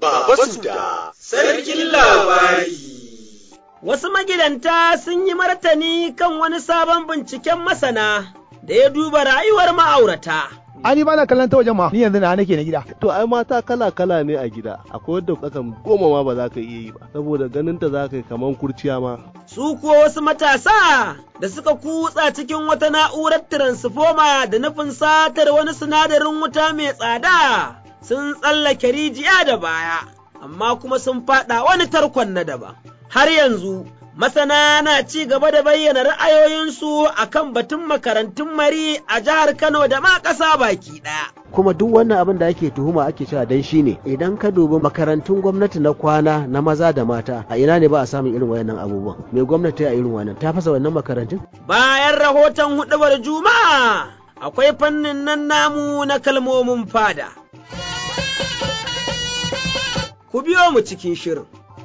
Baba Suda, sarkin labari. Wasu magidanta sun yi martani kan wani sabon binciken masana da ya duba rayuwar ma'aurata. Ani ba na kallon ta wajen ma ni yanzu na nake na gida. To ai mata kala kala ne a gida akwai wadda kakan goma ma ba za ka iya yi ba saboda ganin ta za ka yi kaman kurciya ma. Su kuwa wasu matasa da suka kutsa cikin wata na'urar tiransifoma da nufin satar wani sinadarin wuta mai tsada sun tsallake rijiya da baya, amma kuma sun faɗa wani tarkon na daban. Har yanzu Masana na ci gaba da bayyana ra'ayoyinsu a kan batun makarantun mari a jihar Kano da ma ƙasa baki ɗaya. kuma duk wannan abin da ake tuhuma ake cewa dan shi ne idan ka dubi makarantun gwamnati na kwana na maza da mata a ina ne ba a samun irin wayannan abubuwan me gwamnati a irin wannan ta fasa wannan makarantun bayan rahoton hudubar juma'a akwai fannin nan namu na kalmomin fada ku biyo mu cikin shirin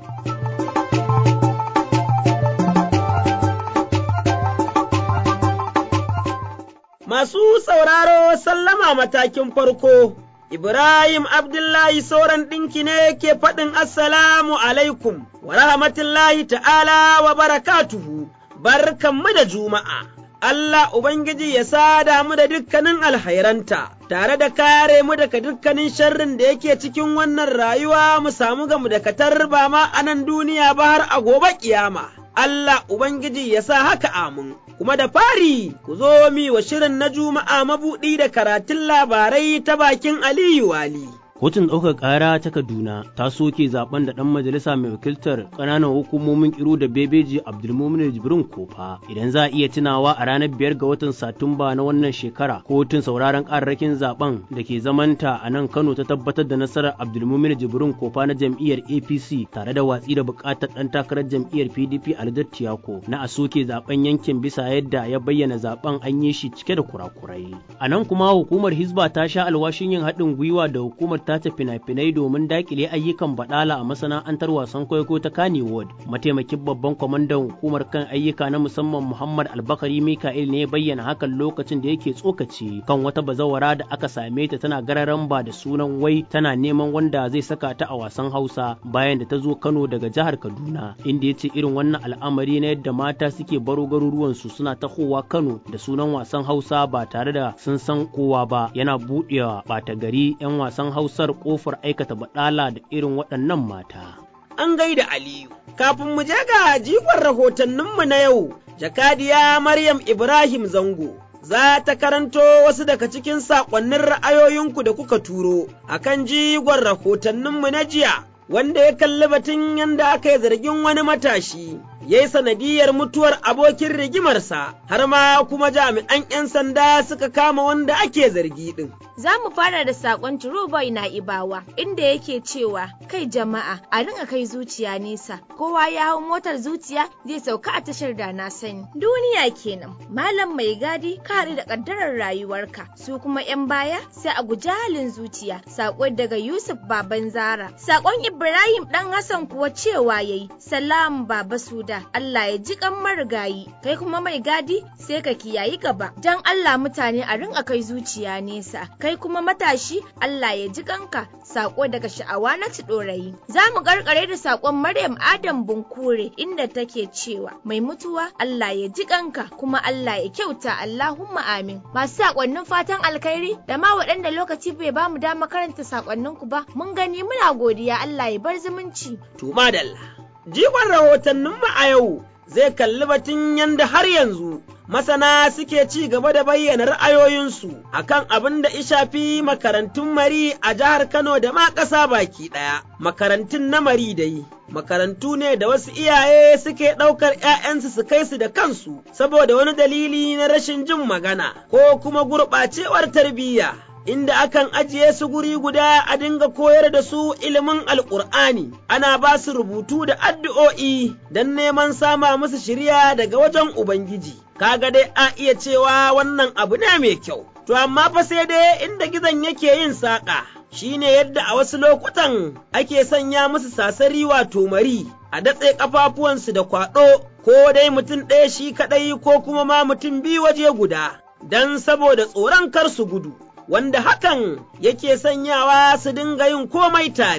Masu sauraro sallama matakin farko, Ibrahim Abdullahi sauran ɗinki ne ke faɗin Assalamu alaikum wa rahmatullahi ta'ala wa barakatuhu, barkanmu da Juma'a. Allah Ubangiji ya sada mu da dukkanin alhairanta, tare da kare mu daga dukkanin sharrin da yake cikin wannan rayuwa mu samu gamu da katar ba ma a nan duniya ba har a gobe kiyama. Allah Ubangiji ya sa haka amin. kuma da fari ku zo mi wa shirin na Juma'a mabuɗi da karatun labarai ta bakin Aliyu Wali. Kotun ɗaukar ƙara ta Kaduna ta soke zaben da ɗan majalisa mai wakiltar ƙananan hukumomin Kiru da Bebeji Abdulmumin Jibrin Kofa. Idan za a iya tunawa a ranar biyar ga watan Satumba na wannan shekara, kotun sauraron ƙararrakin zaben da ke zamanta a nan Kano ta tabbatar da nasarar Abdulmumin Jibrin Kofa na jam'iyyar APC tare da watsi da buƙatar ɗan takarar jam'iyyar PDP Alhaji Tiyako na a soke zaben yankin bisa yadda ya bayyana zaben an yi shi cike da kurakurai. A nan kuma hukumar Hizba ta sha alwashin yin haɗin gwiwa da hukumar tace fina-finai domin dakile ayyukan badala a masana'antar wasan kwaikwayo ta Kannywood. Mataimakin babban kwamandan hukumar kan ayyuka na musamman Muhammad Albakari Mika'il ne ya bayyana hakan lokacin da yake tsokaci kan wata bazawara da aka same ta tana gararan ba da sunan wai tana neman wanda zai saka ta a wasan Hausa bayan da ta zo Kano daga jihar Kaduna inda ya ce irin wannan al'amari na yadda mata suke baro garuruwansu suna tahowa Kano da sunan wasan Hausa ba tare da sun san kowa ba yana buɗewa ɓata gari 'yan wasan Hausa hausar kofar aikata baɗala da irin waɗannan mata. An gaida Aliyu, kafin mu je ga jigon rahotanninmu na yau, jakadiya Maryam Ibrahim Zango. Za ta karanto wasu daga cikin saƙonnin ra'ayoyinku da kuka turo a kan jigon rahotanninmu na jiya, wanda ya kalli batun yadda aka yi zargin wani matashi ya yi sanadiyar mutuwar abokin rigimarsa har ma kuma jami'an 'yan sanda suka kama wanda ake zargi ɗin. Za mu fara da saƙon Turubai na Ibawa inda yake cewa kai jama'a a rinka kai zuciya nesa kowa ya hau motar zuciya zai sauka a tashar da na sani. Duniya kenan malam mai gadi ka haɗu da ƙaddarar rayuwarka su kuma 'yan baya sai a guji halin zuciya saƙo daga Yusuf Baban Zara. Saƙon Ibrahim ɗan Hassan kuwa cewa yayi salam Baba Suda Allah ya ji kan marigayi kai kuma mai gadi sai ka kiyayi gaba dan Allah mutane a rinka kai zuciya nesa kai kuma matashi Allah ya ji kanka sako daga sha'awa na ɗorayi. Za mu karkare da sakon Maryam Adam Bunkure inda take cewa mai mutuwa Allah ya ji kanka kuma Allah ya kyauta Allahumma amin. Masu sakonnin fatan alkhairi da ma waɗanda lokaci bai ba mu dama karanta sakonninku ba mun gani muna godiya Allah ya bar zumunci. To madalla. Jigon rahotanninmu a yau zai kalli batun yanda har yanzu masana suke ci gaba da bayyana ra'ayoyinsu akan abin da shafi makarantun mari a jihar Kano da ma ƙasa baki ɗaya. Makarantun na mari dai, makarantu ne da wasu iyaye suke ɗaukar ‘ya'yansu su kai su da kansu saboda wani dalili na rashin jin magana ko kuma gurɓacewar tarbiyya. inda akan ajiye su guri guda a dinga koyar da su ilimin alƙur'ani ana ba su rubutu da addu'o'i don neman sama musu shirya daga wajen Ubangiji. Kaga dai a iya cewa wannan abu ne mai kyau, to amma fa sai dai inda gizon yake yin saƙa. Shi ne yadda a wasu lokutan ake sanya musu sasari wato mari a datse ƙafafuwansu da kwaɗo ko dai mutum ɗaya shi kaɗai ko kuma ma mutum biyu waje guda, don saboda tsoron kar su gudu. wanda hakan yake sanyawa su dinga yin komai tare,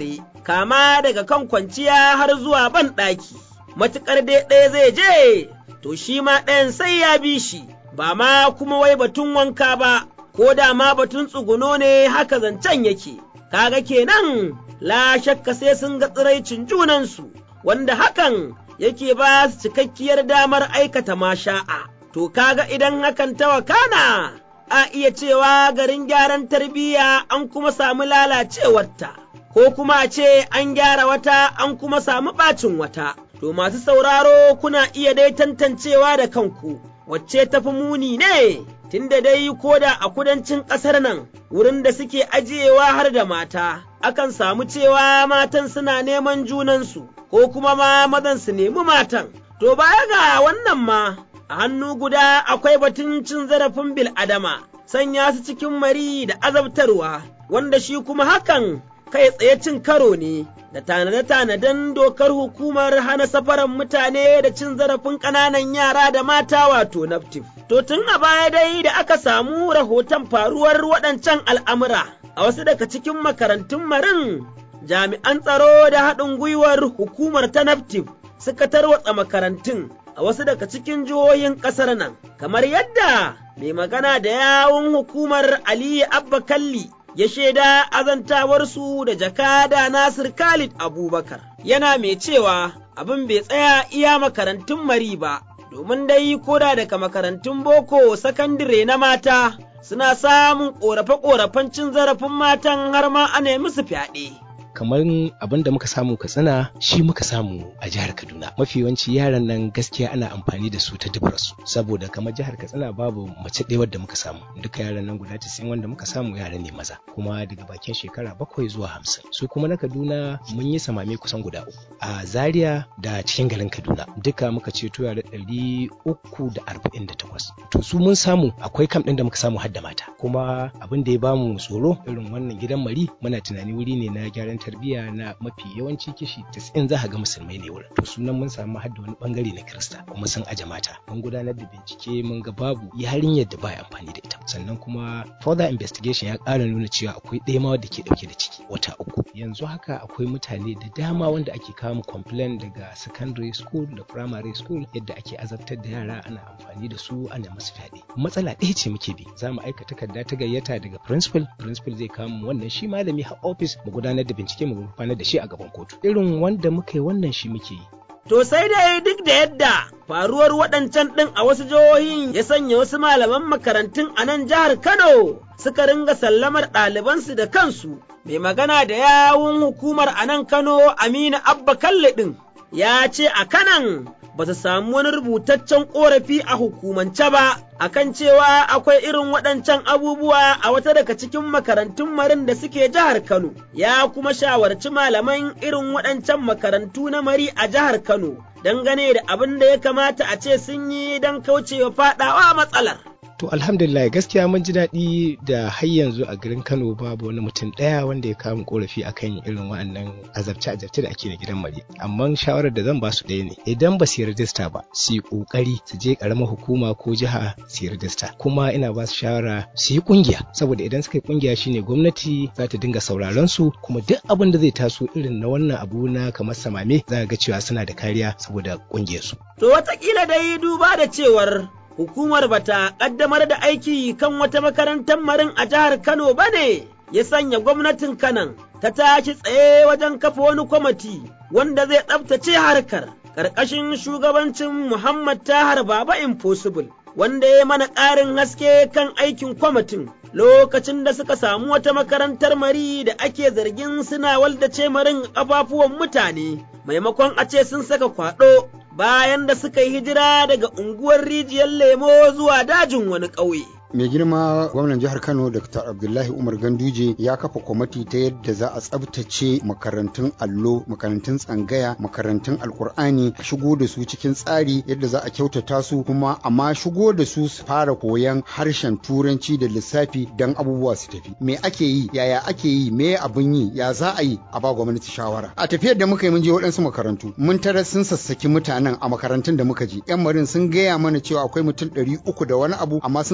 kama daga kan kwanciya har zuwa ban ɗaki, matuƙar dai ɗaya zai je, to shi ma ɗayan sai ya bi shi, ba ma kuma wai batun wanka ba, ko da ma batun tsuguno ne haka zancen yake, kaga kenan la shakka sai sun ga tsiraicin junansu, wanda hakan yake ba su cikakkiyar damar aikata masha'a. To kaga idan hakan ta wakana, a iya cewa garin gyaran tarbiyya an kuma samu lalacewarta, ko kuma a ce an gyara wata an kuma samu ɓacin wata. To masu sauraro kuna iya dai tantancewa da kanku, wacce tafi muni ne, tunda dai ko da a kudancin ƙasar nan wurin da suke ajiyewa har da mata, akan samu cewa matan suna neman junansu, ko kuma ma mazan su nemi matan. To baya ga wannan ma, a hannu guda akwai batun cin zarafin bil'adama, sanya su cikin mari da azabtarwa, wanda shi kuma hakan kai tsaye cin karo ne da tanade-tanaden dokar hukumar hana safaran mutane da cin zarafin ƙananan yara da mata wato naftif. To tun a baya dai da aka samu rahoton faruwar waɗancan al'amura a wasu daga cikin makarantun marin jami'an tsaro da haɗin gwiwar hukumar ta naftif suka tarwatsa makarantun a wasu daga cikin jihohin ƙasar nan, kamar yadda mai magana da yawun hukumar Aliyu Abba Kalli ya shaida azantawarsu da jakada Nasir Khalid Abubakar. Yana mai cewa abin bai tsaya iya makarantun mari ba, domin dai koda daga makarantun boko sakandire na mata suna samun ƙorafe-ƙorafen cin zarafin matan har ma ana musu fyaɗe. kamar abin da muka samu katsina shi muka samu a jihar kaduna mafi yawanci yaran nan gaskiya ana amfani da su ta dubarsu saboda kamar jihar katsina babu mace ɗaya wadda muka samu duka yaran nan guda tasa'in wanda muka samu yara ne maza kuma daga bakin shekara bakwai zuwa hamsin su kuma na kaduna mun yi samame kusan guda uku a zaria da cikin garin kaduna duka muka ceto yara ɗari uku da arba'in da takwas to su mun samu akwai kam ɗin da muka samu har da mata kuma abin da ya bamu tsoro irin wannan gidan mari muna tunani wuri ne na gyaran tarbiyya na mafi yawanci kishi 90 za ga musulmai ne wurin to sunan mun samu hadda wani bangare na kirista kuma sun aje mata mun gudanar da bincike mun ga babu yarinyar da baya amfani da ita sannan kuma further investigation ya ƙara nuna cewa akwai ɗaya ma wadda ke ɗauke da ciki wata uku yanzu haka akwai mutane da dama wanda ake kawo complain daga secondary school da primary school yadda ake azabtar da yara ana amfani da su ana masu fyaɗe matsala ɗaya ce muke bi za mu aika takarda ta gayyata daga principal principal zai kawo mu wannan shi malami har office mu gudanar da bincike mu gurfanar da shi a gaban kotu irin wanda muka yi wannan shi muke yi To sai dai duk da yadda faruwar waɗancan ɗin a wasu jihohin ya sanya wasu malaman makarantun a nan jihar Kano suka ringa sallamar ɗalibansu da kansu. Mai magana da yawun hukumar a nan Kano Aminu Abba Kalle ɗin ya ce a kanan ba su samu wani rubutaccen ƙorafi a hukumance ba akan cewa akwai irin waɗancan abubuwa a wata daga cikin makarantun marin da suke jihar Kano, ya kuma shawarci malaman irin waɗancan makarantu na mari a jihar Kano, dangane da abin da ya kamata a ce sun yi don kaucewa faɗawa matsalar. To alhamdulillah gaskiya mun ji daɗi da har yanzu a garin Kano babu wani mutum ɗaya wanda ya kawo korafi akan irin wa'annan azabce azabce da ake na gidan mari. Amma shawarar da zan ba su ɗaya ne idan ba su yi rajista ba su yi ƙoƙari su je ƙaramar hukuma ko jiha su yi rajista. Kuma ina ba su shawara su yi ƙungiya saboda idan suka yi ƙungiya shine gwamnati za ta dinga sauraron su kuma duk abin da zai taso irin na wannan abu na kamar samame za ga cewa suna da kariya saboda ƙungiyarsu. To watakila dai duba da cewar hukumar bata ƙaddamar da aiki kan wata makarantar marin a jihar Kano ba ne, ya sanya gwamnatin Kanan ta tashi tsaye wajen kafa wani kwamiti wanda zai tsabtace harkar ƙarƙashin shugabancin Muhammad Tahar Baba Impossible, wanda ya mana ƙarin haske kan aikin kwamitin lokacin da suka samu wata makarantar mari da ake zargin suna waldace marin ƙafafuwan mutane, maimakon a ce sun saka kwaɗo bayan da suka yi hijira daga unguwar rijiyar lemo zuwa dajin wani ƙauye. mai girma gwamnan jihar kano dr abdullahi umar ganduje ya kafa kwamiti ta yadda za a tsabtace makarantun allo makarantun tsangaya makarantun alkur'ani a shigo da su cikin tsari yadda za a kyautata su kuma amma shigo da su su fara koyan harshen turanci da lissafi don abubuwa su tafi me ake yi yaya ake yi me abin yi ya za a yi a ba gwamnati shawara a tafiyar da muka yi mun je waɗansu makarantu mun tara sun sassaki mutanen a makarantun da muka je yan marin sun gaya mana cewa akwai mutum ɗari uku da wani abu amma sun sake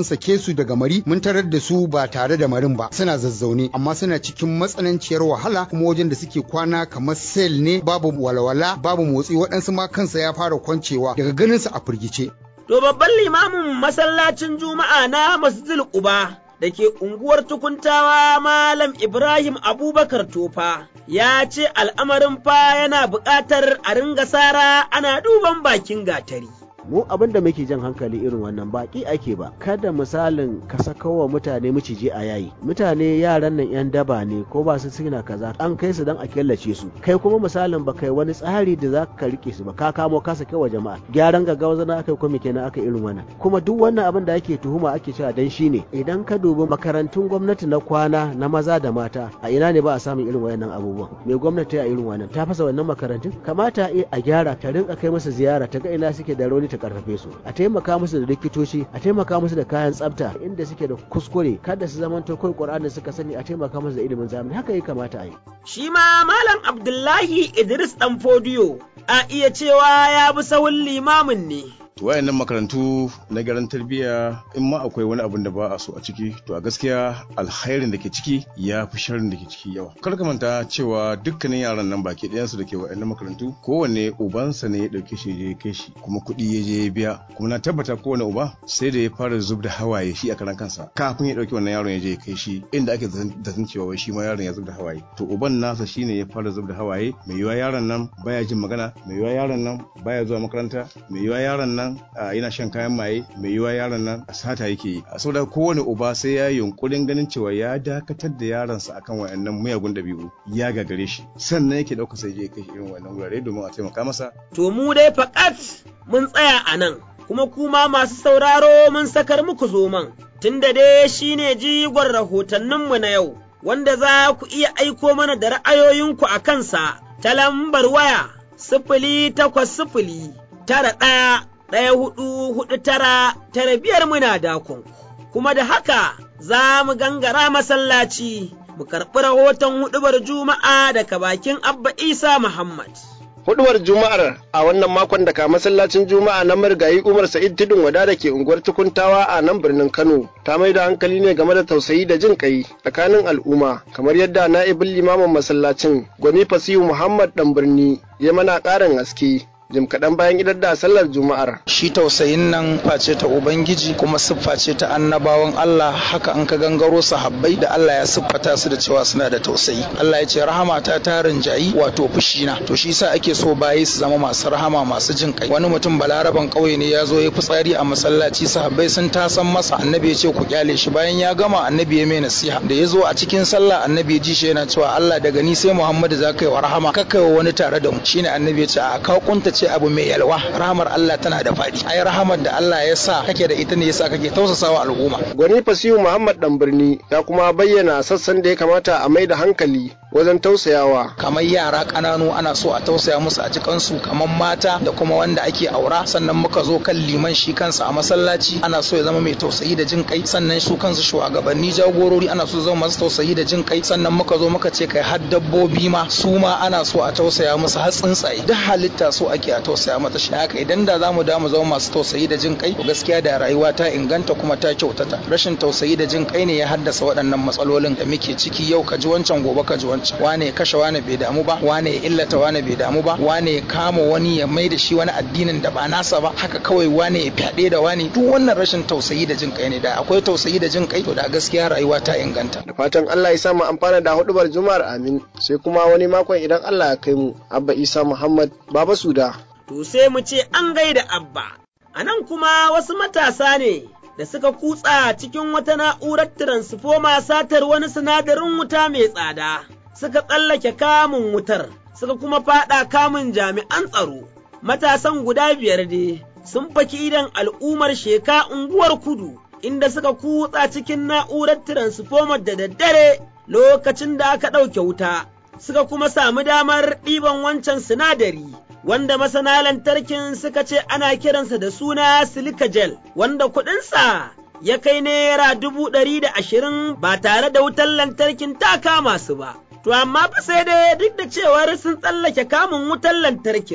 su daga mari mun tarar da su ba tare da marin ba suna zazzaune amma suna cikin matsananciyar wahala kuma wajen da suke kwana kamar sel ne babu walwala babu motsi waɗansu ma kansa ya fara kwancewa daga ganin su a firgice To babban limamin masallacin Juma'a na Masjidil Quba da ke unguwar tukuntawa Malam Ibrahim Abubakar Tofa ya ce al'amarin fa yana buƙatar a ringa sara ana duban bakin gatari. mu abin da muke jan hankali irin wannan baki ake ba kada misalin ka saka wa mutane miciji a yayi mutane yaran nan yan daba ne ko ba su suna kaza an kai su dan a killace su kai kuma misalin ba kai wani tsari da za ka rike su ba ka kamo ka saka wa jama'a gyaran gaggawa zana aka kuma kenan aka irin wannan kuma duk wannan abin da ake tuhuma ake cewa dan shine idan ka dubi makarantun gwamnati na kwana na maza da mata a ina ne ba a samun irin wayannan abubuwan me gwamnati a irin wannan ta fasa wannan makarantun kamata a gyara ta rinka kai masa ziyara ta ga ina suke da rauni ta karfafe su a taimaka musu da likitoci a taimaka musu da kayan tsafta inda suke da kuskure kada su zamanto kai qur'ani suka sani a taimaka musu da ilimin zamani haka ya kamata a yi shi ma malam abdullahi idris dan fodiyo a iya cewa ya bi sahun limamin ne wayannan makarantu na garan tarbiyya in ma akwai wani abin da ba a so a ciki to a gaskiya alkhairin da ke ciki ya fi sharrin da ke ciki yawa kar ka manta cewa dukkanin yaran nan baki ɗayansu da ke wayannan makarantu kowanne ubansa ne ya ɗauke shi ya kai shi kuma kuɗi ya je ya biya kuma na tabbata kowane uba sai da ya fara zub da hawaye shi a karan kansa kafin ya ɗauki wannan yaron ya je ya kai shi inda ake zaton cewa wai shi ma yaron ya zub da hawaye to uban nasa shine ya fara zub da hawaye mai yiwa yaron nan baya jin magana mai yiwa yaron nan baya zuwa makaranta mai yiwa yaron nan yana shan kayan maye mai yiwa yaron nan sata yake yi saboda kowane uba sai ya yunkurin ganin cewa ya dakatar da yaronsa akan wayannan miyagun dabi'u ya gagare shi sannan yake ɗauka sai je kai irin wannan wurare domin a taimaka masa to mu dai fakat mun tsaya a nan kuma kuma masu sauraro mun sakar muku zoman tunda dai shine jigon rahotanninmu na yau wanda za ku iya aiko mana da ra'ayoyinku a kansa ta lambar waya sifili takwas sifili tara ɗaya ɗaya hudu hudu tara tara biyar muna dakon kuma da haka za mu gangara masallaci mu karɓi rahoton hudubar juma'a daga bakin abba isa muhammad hudubar juma'ar a wannan makon daga masallacin juma'a na marigayi umar sa'id tudun wada da ke unguwar tukuntawa a nan birnin kano ta mai da hankali ne game da tausayi da jin kai tsakanin al'umma kamar yadda na'ibin limamin masallacin gwani fasihu muhammad dan birni ya mana ƙarin haske jim kaɗan bayan idar da sallar juma'ar. Shi tausayin nan face ta Ubangiji kuma siffa ce ta annabawan Allah haka an ka gangaro sahabbai da Allah ya siffata su da cewa suna da tausayi. Allah ya ce rahama ta tarin jayi wato fushi na. To shi yasa ake so bayi su zama masu rahama masu jin kai. Wani mutum balaraban ƙauye ne ya zo ya fitsari a masallaci sahabbai sun tasan masa annabi ya ce ku kyale shi bayan ya gama annabi ya mai nasiha. Da ya zo a cikin sallah annabi ya ji shi yana cewa Allah daga ni sai Muhammadu za ka yi wa rahama kakkai wa wani tare da mu. Shine annabi ya ce a ka kunta ce abu mai yalwa rahamar Allah tana da faɗi ai rahamar da Allah ya sa kake da ita ne yasa kake tausasawa al'umma gwani fasihu Muhammad dan birni ya kuma bayyana sassan da ya kamata a mai da hankali wajen tausayawa kamar yara ƙananu ana so a tausaya musu a cikansu kamar mata da kuma wanda ake aura sannan muka zo kan liman shi kansa a masallaci ana so ya zama mai tausayi da jin kai sannan su kansu shugabanni jagorori ana so zama masu tausayi da jin kai sannan muka zo muka ce kai har dabbobi ma su ma ana so a tausaya musu har tsuntsaye duk halitta so ake a tausaya mata shi haka idan da zamu da mu zama masu tausayi da jin kai to gaskiya da rayuwa ta inganta kuma ta kyautata rashin tausayi da jin kai ne ya haddasa waɗannan matsalolin da muke ciki yau ka ji wancan gobe ka ji wancan wane ya kashe wane bai damu ba wane ya illata wane bai damu ba wane ya kama wani ya mai da shi wani addinin da ba nasa ba haka kawai wane ya fyaɗe da wani duk wannan rashin tausayi da jin kai ne da akwai tausayi da jin kai to da gaskiya rayuwa ta inganta da fatan Allah ya sa mu amfana da hudubar juma'ar amin sai kuma wani makon idan Allah ya kai mu abba Isa Muhammad baba Suda to sai mu ce an gaida abba a nan kuma wasu matasa ne da suka kutsa cikin wata na'urar tiransifoma satar wani sinadarin wuta mai tsada suka tsallake kamun wutar suka kuma faɗa kamun jami'an tsaro matasan guda biyar dai sun faki idan al'ummar sheka unguwar kudu inda suka kutsa cikin na'urar tiransifomar da daddare lokacin da aka ɗauke wuta suka kuma samu damar ɗiban wancan sinadari wanda masana lantarkin suka ce ana kiransa da suna silika gel wanda kuɗinsa ya kai naira dubu ɗari da ashirin ba tare da wutar lantarkin ta kama su ba. To amma fa sai dai duk da cewar sun tsallake kamun wutar lantarkin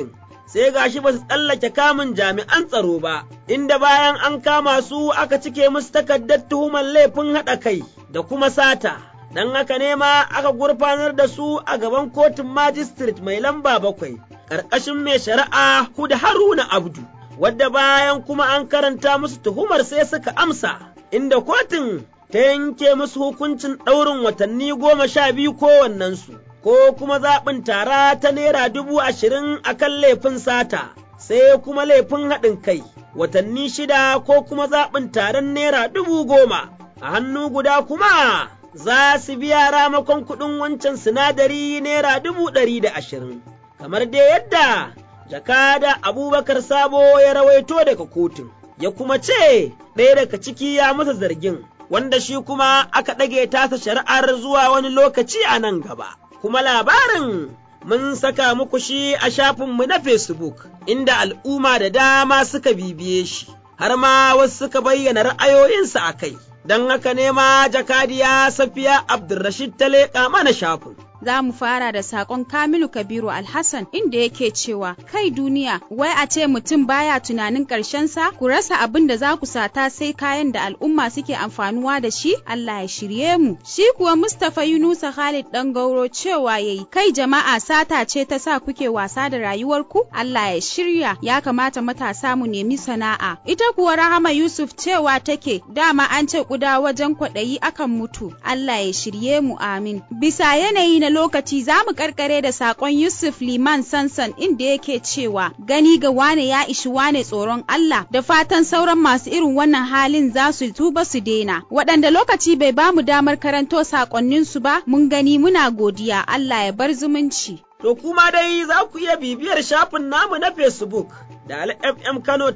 sai gashi ba su tsallake kamun jami'an tsaro ba, inda bayan an kama su aka cike musu takardar tuhumar laifin haɗa kai da kuma sata. Don haka ne ma aka gurfanar da su a gaban kotun majistret mai lamba bakwai, ƙarƙashin mai shari'a Huda Haruna Abdu, wadda bayan kuma an karanta musu tuhumar sai suka amsa, inda kotun ta yanke musu hukuncin ɗaurin watanni goma sha biyu kowannensu. ko kuma zaɓin tara ta naira dubu ashirin a kan laifin sata, sai kuma laifin haɗin kai, watanni shida ko kuma zaɓin taron naira dubu goma, a hannu guda kuma za su biya ramakon kuɗin wancan sinadari naira dubu ɗari da ashirin, kamar dai yadda jakada abubakar sabo ya rawaito daga kotun, ya kuma ce ɗaya daga ciki ya masa zargin, wanda shi kuma aka ɗage tasa shari'ar zuwa wani lokaci a nan gaba. kuma labarin mun saka muku shi a shafinmu na Facebook, inda al'umma da dama suka bibiye shi, har ma wasu suka bayyana ra'ayoyinsu a kai, don haka ne ma jakadiya Safiya Abdulrashid ta leƙa mana shafin. za mu fara da sakon Kamilu Kabiru Alhassan inda yake cewa kai duniya wai a ce mutum baya tunanin ƙarshen sa ku rasa abin da za ku sata sai kayan da al'umma suke amfanuwa da shi Allah ya shirye mu shi kuwa Mustapha Yunusa Khalid dan Gauro cewa yayi kai jama'a sata ce ta sa kuke wasa da rayuwarku Allah ya shirya ya kamata matasa mu nemi sana'a ita kuwa Rahama Yusuf cewa take dama an ce kuda wajen kwaɗayi akan mutu Allah ya shirye mu amin bisa yanayi na lokaci za mu karkare da sakon Yusuf Liman Sansan inda yake cewa gani ga wane ya ishi wane tsoron Allah da fatan sauran masu irin wannan halin za su tuba su daina waɗanda lokaci bai ba mu damar karanto sakonninsu ba mun gani muna godiya Allah ya bar zumunci. To kuma dai za ku iya bibiyar shafin namu na Facebook da FM Kano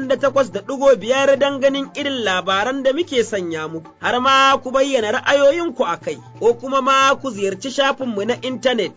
88.5 don ganin irin labaran da muke sanya muku, har ma ku bayyana ra'ayoyinku a kai, ko kuma ma ku ziyarci shafinmu na intanet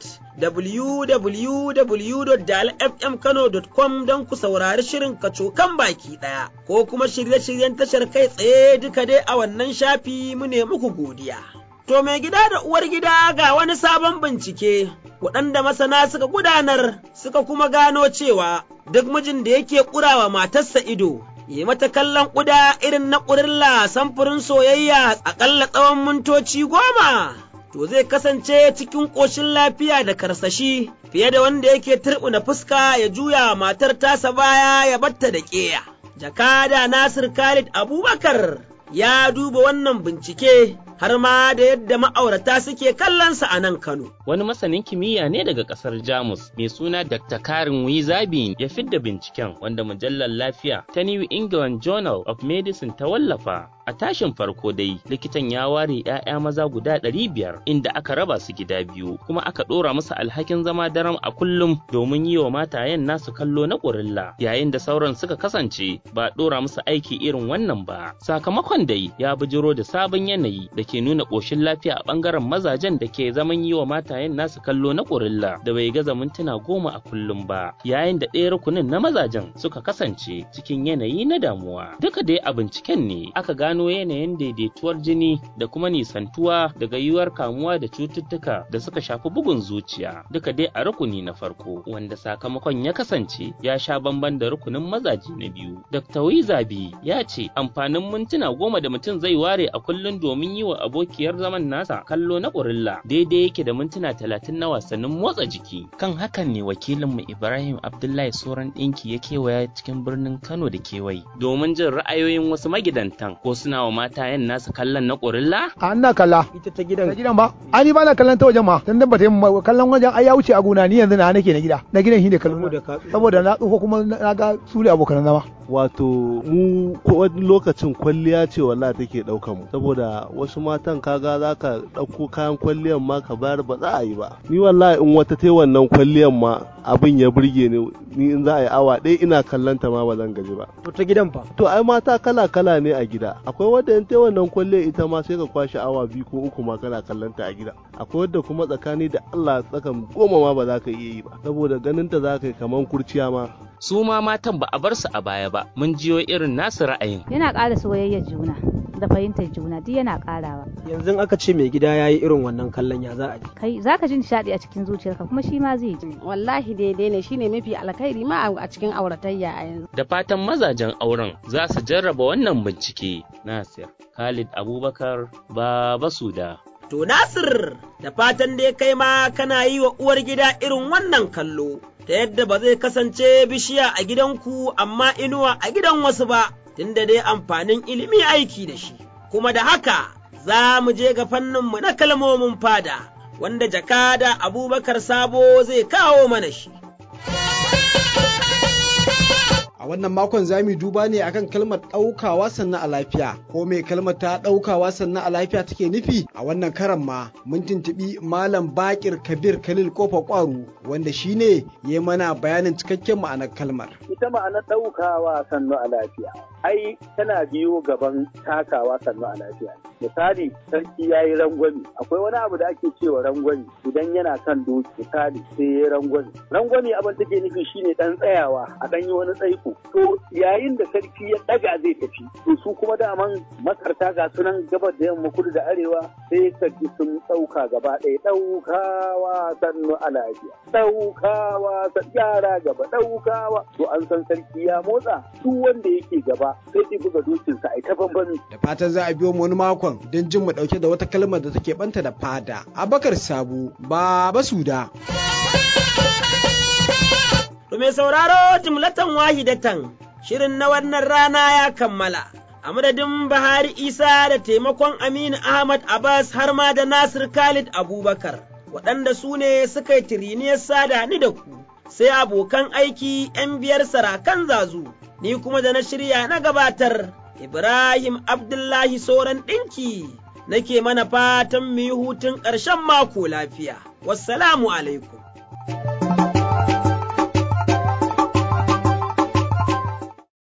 www.dalfmkano.com don ku saurari shirin kacokan baki ɗaya, ko kuma shirye-shiryen tashar kai tsaye duka dai a wannan shafi mu ne muku godiya. To mai gida da uwar gida ga wani sabon bincike, waɗanda masana suka gudanar suka kuma gano cewa duk mijin da yake ƙurawa matarsa ido, yi mata kallon ƙuda irin na ƙurilla samfurin soyayya aƙalla tsawon mintoci goma. To zai kasance cikin ƙoshin lafiya da karsashi fiye da wanda yake turɓuna fuska ya juya matar tasa baya ya batta da ƙeya. Jakada Nasir Khalid Abubakar ya duba wannan bincike har ma da yadda ma'aurata suke kallonsa a nan Kano. Wani masanin kimiyya ne daga ƙasar Jamus mai suna Dr. Karin Wizabi ya fidda binciken wanda mujallar lafiya ta New England Journal of Medicine ta wallafa. A tashin farko dai likitan ya ware 'ya'ya maza guda ɗari biyar inda aka raba su gida biyu kuma aka ɗora musu alhakin zama daram a kullum domin yi wa matayen nasu kallo na ƙurilla yayin da sauran suka kasance ba ɗora musu aiki irin wannan ba. Sakamakon dai ya bijiro da sabon yanayi da ke nuna ƙoshin lafiya a ɓangaren mazajen da ke zaman yi wa matayen nasu kallo na ƙurilla da bai gaza mintuna goma a kullum ba yayin da ɗaya rukunin na mazajen suka kasance cikin yanayi na damuwa duka dai a binciken ne aka gano yanayin daidaituwar jini da kuma nisantuwa daga yiwuwar kamuwa da cututtuka da suka shafi bugun zuciya duka dai a rukuni na farko wanda sakamakon ya kasance ya sha bamban da rukunin mazaje na biyu dr wizabi ya ce amfanin mintuna goma da mutum zai ware a kullum domin yi wa abokiyar zaman nasa kallo na ƙurilla daidai yake da mintuna talatin na wasannin motsa jiki kan hakan ne wakilinmu ibrahim abdullahi soran ɗinki ya kewaya cikin birnin kano da kewaye domin jin ra'ayoyin wasu magidantan ko suna wa mata yan nasu kallon na ƙurilla a ina kalla ita ta gidan ta gidan ba ani ba na kallon ta wajen ma dan dan bata yi kallon wajen ai ya wuce a gona ni yanzu na nake na gida na gidan shi ne kallon saboda na tsufa kuma na ga su ne abokan zama wato mu wani lokacin kwalliya ce wallahi take ɗaukan mu saboda wasu matan kaga za ka ɗauko kayan kwalliyan ma ka bayar ba za a yi ba ni wallahi in wata ta wannan kwalliyan ma abin ya burge ni ni in za a yi awa ɗaya ina kallon ta ma ba zan gaji ba to ta gidan fa to ai mata kala kala ne a gida akwai wadda in ta wannan kwalliyan ita ma sai ka kwashe awa biyu ko uku ma kana kallon ta a gida akwai wadda kuma tsakani da Allah tsakan goma ma ba za ka iya yi ba saboda ganin ta za ka yi kaman kurciya ma su ma matan ba a bar su a baya ba mun jiyo irin nasu ra'ayin yana ƙara soyayyar juna da fahimtar juna duk yana ƙarawa yanzu aka ce mai gida ya yi irin wannan kallon ya za a ji kai zaka ji nishaɗi a cikin zuciyarka kuma shi ma zai ji wallahi daidai ne shine mafi alkhairi ma a cikin auratayya a yanzu da fatan mazajen auren za su jarraba wannan bincike nasir khalid abubakar baba suda To Nasir, da fatan dai kai ma kana yi wa uwar gida irin wannan kallo, ta yadda ba zai kasance bishiya a gidanku amma inuwa a gidan wasu ba, tunda dai amfanin ilimi aiki da shi. Kuma da haka za mu je ga fanninmu na kalmomin fada, wanda jakada Abubakar Sabo zai kawo mana shi. wannan makon za mu duba ne akan kalmar ɗaukawa sannan a lafiya ko mai kalmar ta ɗaukawa sannan a lafiya take nufi a wannan karan ma mun tuntuɓi malam bakir kabir khalil kofa kwaru wanda shine ya mana bayanin cikakken ma'anar kalmar ita ma'anar ɗaukawa sannan a lafiya ai tana biyo gaban takawa sannan a lafiya misali sarki ya yi rangwami akwai wani abu da ake cewa rangwami idan yana kan doki misali sai ya yi rangwami rangwami abin take nufi shine dan tsayawa a dan yi wani tsaiko to yayin da sarki ya daga zai tafi to su kuma daman masarta ga sunan gabar da yamma kudu da arewa sai ka ji sun ɗauka gaba ɗaya ɗaukawa sannu a lafiya ɗaukawa yara gaba ɗaukawa to an san sarki ya motsa duk wanda yake gaba sai ya buga dokinsa a ta bambami da fatan za a biyo mu wani makon don jin mu ɗauke da wata kalmar da take banta da fada abakar sabu baba suda To mai sauraro jimlatan wahidatan shirin na wannan rana ya kammala. A madadin Bahari Isa da taimakon Aminu Ahmad Abbas har ma da Nasir Khalid Abubakar, waɗanda su ne suka yi tiriniyar sada ni da ku, sai abokan aiki ‘yan biyar sarakan zazu, ni kuma da na shirya na gabatar, Ibrahim Abdullahi Soran ɗinki, nake mana fatan mu yi hutun ƙarshen mako lafiya. Wassalamu alaikum.